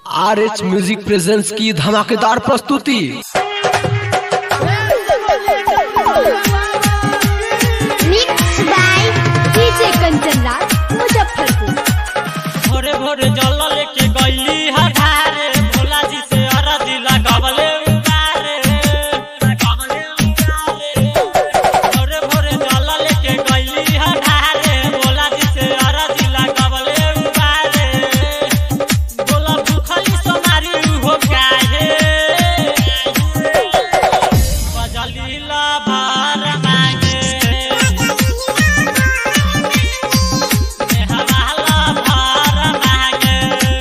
R H music presents की धमाकेदार प्रस्तुति mix by DJ Kanchan Raj Muzaffarpur भोरे भोरे जल लेके गईली हठारे भोला जी से अरदी लगवले उतारे लगवले उतारे भोरे भोरे जल लेके गईली हठारे भोला जी से अरदी लगवले उतारे बोला भूखली सोनारी हो काहे बजली ला भार मांगे हवाला भार मांगे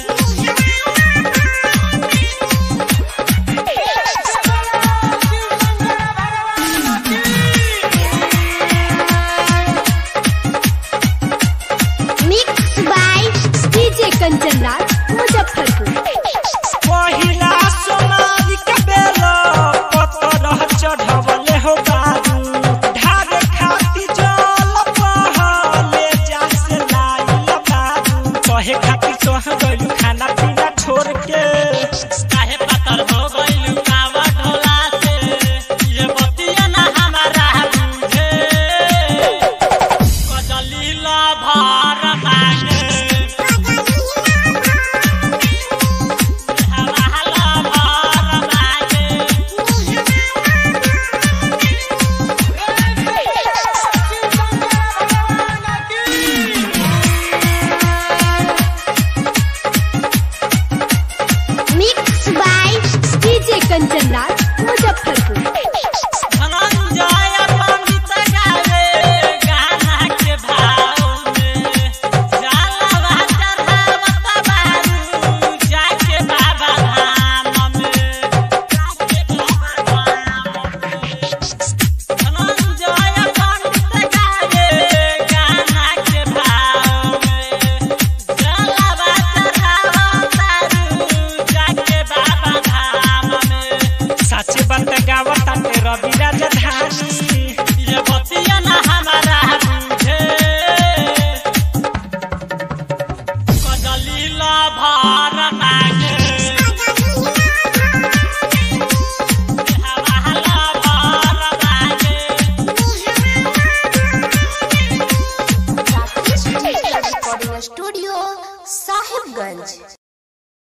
mix by DJ Kanchan Raj Muzaffarpur पहिला सोनारी के बेला पतर चढ़वले हो बारू ढारे खाती जल पहले जा से लाइल बारू कहे खाती सोह गइलू खाना पीना छोड़ के काहे पतर हो गइलू कावा ढोला से ये बतिया ना हमारा बुझे कजलीला भार मांगे हवाला भार मांगे mix by DJ Kanchan Raj